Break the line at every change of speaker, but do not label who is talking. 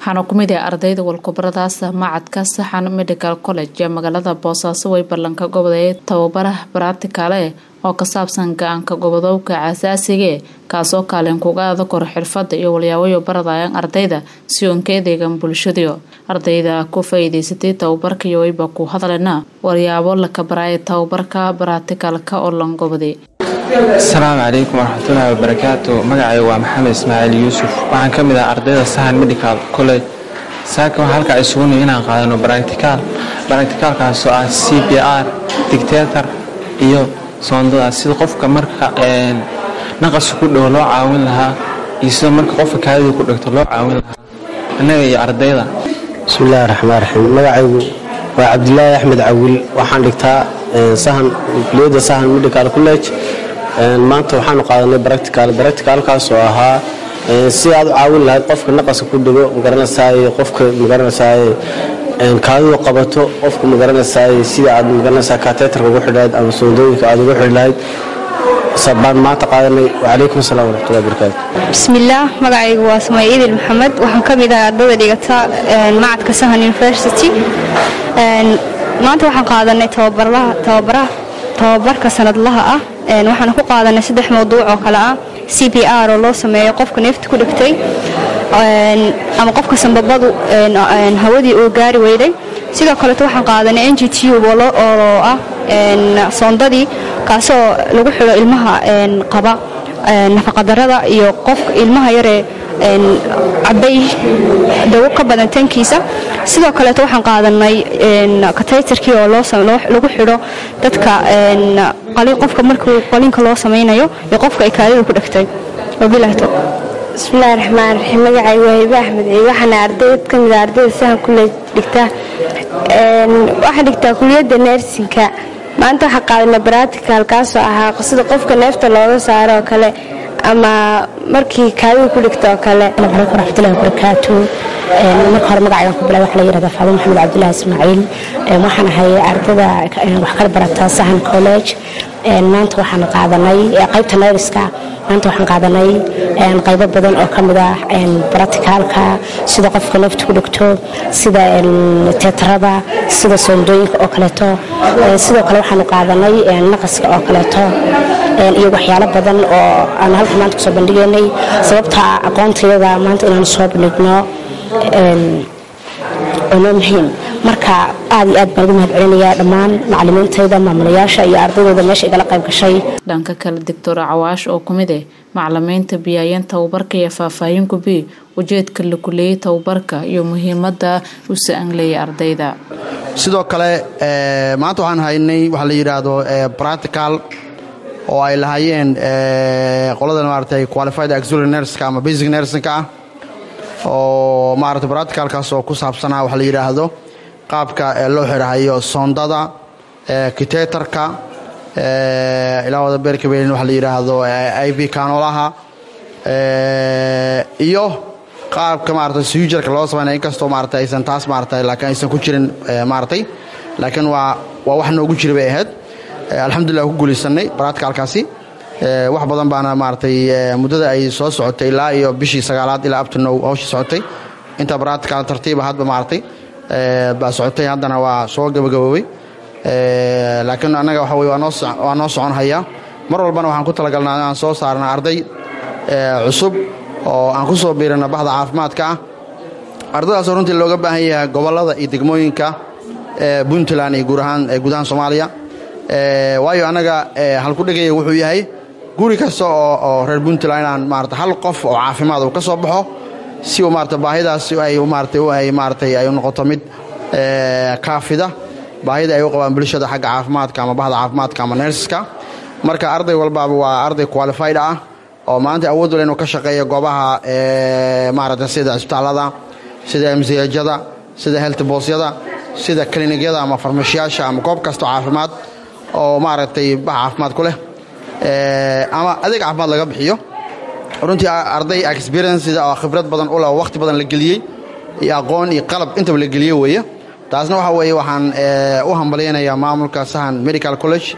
waxaana kumid ah ardayda walkubaradaas macadka saxan medical college ee magaalada boosaaso way ballanka goboday tababaraha baratikale oo ka saabsan ga-aanka gobodobka aasaasigae kaasoo kaalin kuga ada koro xirfada iyo walyaawayo baradayaan ardayda si oon ka adeegan bulshadiio ardayda ku faa-iideysatay tababarkaiyo wayba ku hadalena waryaabo laka baraaya tababarka baratikalka oo langoboday
asalaamu calaykum waraxmatullaahi wabarakaatu magacay waa maxamed ismaaciil yuusuf waxaan ka mid ah ardayda sahan medical college saaka waxaa halkaa isugunay inaan qaadano baracticaal baracticaalkaasoo ah c b r dictator iyo soondada sida qofka marka naqaska ku dhow loo caawin lahaa iyo sida marka qofka kaadida ku dhegto loo caawin lahaa annaga iyo ardayda
bismillahi raxmaan raxiim magacaygu waa cabdilaahi axmed cawil waxaan dhigtaa sahan kuliyadda sahan medical college maanta waxaanu qaadanay baractical baracticalkaas oo ahaa si aad u caawin lahayd qofka naqaska ku dhego magaranaysaay qofka magaranaysaay kaadidu qabato qofka magaranaysaay sida aad magaranaysaa kateetarka ugu xidhayd ama soondooyinka aad ugu xidhi lahayd baan maanta qaadanay wacalaykum asalaam waraxmatullahi wabarakaatu
bismillaah magacaygu waa samay idil maxamed waxaan ka mid ahay ardayda dhigata macadka sahan university maanta waxaan qaadanay tababarka sanadlaha ah waxaan ku qaadanay saddex mawduuc oo kale ah c b r oo loo sameeyo qofka neefta ku dhigtay ama qofka sambabadu hawadii oo gaari weyday sidoo kaleeto waxaan qaadanay n g tube oo ah soondadii kaasoo lagu xidho ilmaha qaba nafaqadarada iyo qofka ilmaha yaree cabay dawo ka badan tankiisa sidoo kaleeto waxaan qaadanay kataytarkii oo lagu xidho dadka qofka markuu qaliinka loo samaynayo iyo qofka ay kaadida ku dhegtay
bismillahi raxmaan raxiim magacay waa hibe axmed ciid waxaana ardayd ka mid a ardayda sahan kule dhigtaa waxaan dhigtaa kuliyadda neersinka maanta waxaa qaadanay baratical kaasoo ahaa sida qofka neefta looga saaro oo kale ama markii kaadida ku dhigta oo kale
alaikum raxmatullahi wabarakaatu marka hore magacaygan ku bilaa waxa la yirahdaa faado maxamed cabdullahi ismaaciil waxaan ahay ardada wax kala barata sahan college maanta waxaan qaadanay qaybta nayriska maanta waxaan qaadanay qaybo badan oo ka mid ah baraticaalka sida qofka neefta ku dhigto sida teetarada sida soondooyinka oo kaleeto sidoo kale waxaanu qaadanay naqaska oo kaleeto iyo waxyaalo badan oo aan halka maanta kusoo bandhigaynay sababta aqoontayada maanta inaanu soo bandhigno noo muhiim marka aad iyo aad baan ugu mahad celinayaa dhammaan macalimiintayda maamulayaasha iyo ardaydooda meesha igala qayb gashay
dhanka kale doctor cawaash oo kumid ah macalimiinta biyaayeen tababarka iyo faahfaahin gubi ujeedka la kuleeyey tababarka iyo muhiimada u sa-anleeyay ardayda
sidoo kale maanta waxaan haynay waxaa la yidhaahdo practical oo ay lahaayeen qoladan maaragtay qualified auxiliary nurska ama basic nursingka ah oo maaragtay practicalkaas oo ku saabsanaa waxa la yidhaahdo qaabka loo xidhahayo soondada kiteetarka ilaa wada beerkabeelin waxa la yidhaahdo i v kanolaha iyo qaabka maaragtay suujarka loo samaynaya inkastoo maaragtay aysan taas maaragtay laakiin aysan ku jirin maaragtay laakiin waa waa wax noogu jira bay ahayd alxamdulillah ku guulaysanay practicalkaasi wax badan baana maaragtay muddada ay soo socotay ilaa iyo bishii sagaalaad ilaa abtanow hawsha socotay inta practical tartiiba hadba maaragtay baa socotay haddana waa soo gabagaboobay laakiin annaga waxa weye waa noo socon hayaa mar walbana waxaan ku talagalnaa inaan soo saarna arday cusub oo aan ku soo biirana bahda caafimaadka ah ardaydaasoo runtii looga baahan yahay gobollada iyo degmooyinka puntland iyo guudahaan guudahaan soomaaliya waayo annaga halkudhigaya wuxuu yahay guri kasta oo reer puntland inaan maarata hal qof oo caafimaad uu ka soo baxo si uu maarata baahidaas ay maaratay maaratay ay noqoto mid kaafida baahida ay u qabaan bulshada xagga caafimaadka ama bahda caafimaadka ama nersiska marka arday walbaaba waa arday qualified ah oo maanta awood wal inuu ka shaqeeyo goobaha maarata sida cisbitaallada sida msiyajada sida heltbosyada sida klinigyada ama farmashiyaasha ama goob kastoo caafimaad oo maaragtay bax caafimaad ku leh ama adeeg caafimaad laga bixiyo runtii arday experienceda oo khibrad badan u leh oo wakhti badan la geliyey iyo aqoon iyo qalab intaba la geliyey weeye taasna waxa weeye waxaan u hambalyaynayaa maamulka sahan medical college